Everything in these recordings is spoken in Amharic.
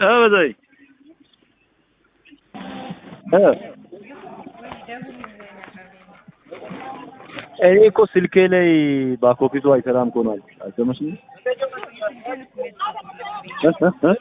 እ በዛይ እ እኔ እኮ ስልኬ ላይ ባኮፒቱ አይሰራም እኮ ነው አልሰማሽም? እ እ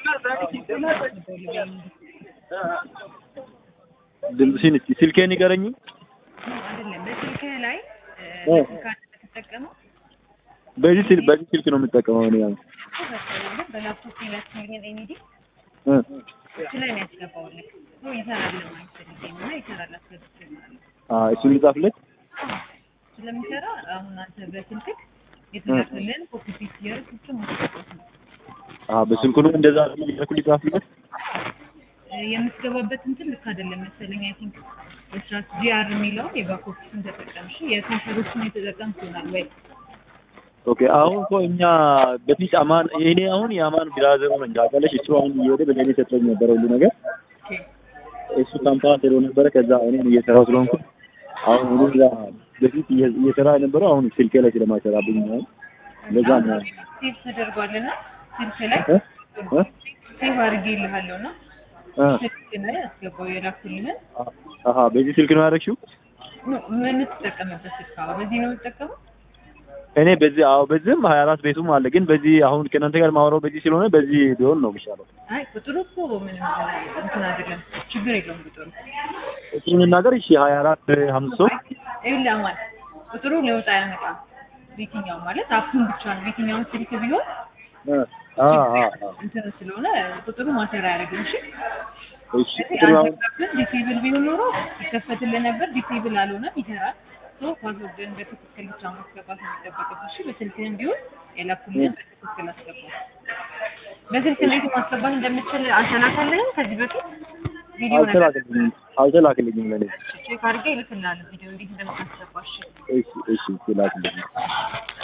እ ድምፅሽን እስኪ ስልኬን ንገረኝ። አይደለም በስልክህ ላይ እ ካርድ የምትጠቀመው በዚህ ስልክ በዚህ ስልክ ነው የምጠቀመው እኔ አሁን በላፕቶፕ የላክልኝን ኤኒዲ እ እሱ ላይ ነው ያስገባውልህ። ሶ ይሰራል ማለት ፈልጌ ነው እና ይሰራል አስገብቼ ማለት ነው። አ እሱን ልጻፍለት። ስለሚሰራ አሁን አንተ በስልክህ የተላክልን ኮፒ ፔስት እያደረግህ ብቻ ማስገባት ነው። አ በስልኩ ነው እንደዛ እያልኩ ልጻፍለት። የምትገባበት እንትን ልክ አይደለም መሰለኝ። አይ ቲንክ በስራት ጂአር የሚለውን የባክ ኦፊስን ተጠቀምሽ የካሸሮችን የተጠቀምክ ይሆናል ወይ? ኦኬ አሁን እኮ እኛ በፊት አማን እኔ አሁን የአማን ብራዘሩ ነኝ ታውቂያለሽ። እሱ አሁን እየሄደ በለኔ ሰጥቶኝ ነበረ ሁሉ ነገር እሱ ካምፓስ ሄዶ ነበረ። ከዛ እኔም እየሰራው ስለሆንኩ አሁን እኔ እዛ በፊት እየ- እየሰራ የነበረው አሁን ስልኬ ላይ ስለማይሰራብኝ ነው። ለዛ ነው ሴቭ ተደርጓልና ስልክ ላይ እ እ ሴቭ አድርጌልሃለሁ እና እ ስልክ ላይ አስገባው የላኩልህን አሀ በዚህ ስልክ ነው ያደረግሽው? ምን- ምን ትጠቀምበት ስልክ? አዎ በዚህ ነው የምትጠቀመው? እኔ በዚህ አዎ በዚህም ሀያ አራት ቤቱም አለ። ግን በዚህ አሁን ከእናንተ ጋር ማወራው በዚህ ስለሆነ በዚህ ቢሆን ነው የሚሻለው። አይ ቁጥሩ እኮ ምንም እንትን አይደለም፣ ችግር የለውም ቁጥሩ። እሱን እናገር እሺ ሀያ አራት ሀምሳ ሶስት ይኸውልህ አማን ቁጥሩ ለውጥ አያመጣም። ቤትኛው ማለት አፑን ብቻ ነው። ቤትኛውን ስልክ ቢሆን እ አ አ አ እንትን ስለሆነ ቁጥሩ ማተር አያደርግም። እሺ እሺ ቁጥሩ አሁን ዲሴብል ቢሆን ኖሮ ይከፈትልህ ነበር። ዲሴብል አልሆነም፣ ይሰራል። ሶ ፓስወርድን በትክክል ብቻ ማስገባት ነው የሚጠበቅብህ። እሺ በስልክህም ቢሆን የላኩልህን በትክክል አስገባ። በስልክ እንዴት ማስገባት እንደምችል አልተላከልህም ከዚህ በፊት ቪዲዮ ነገር አልተላክልኝም አልተላክልኝም ለኔ ቼክ አድርጌ እልክልሃለሁ ቪዲዮ እንዴት እንደምታስገባ። እሺ እሺ እሺ ላክልኝ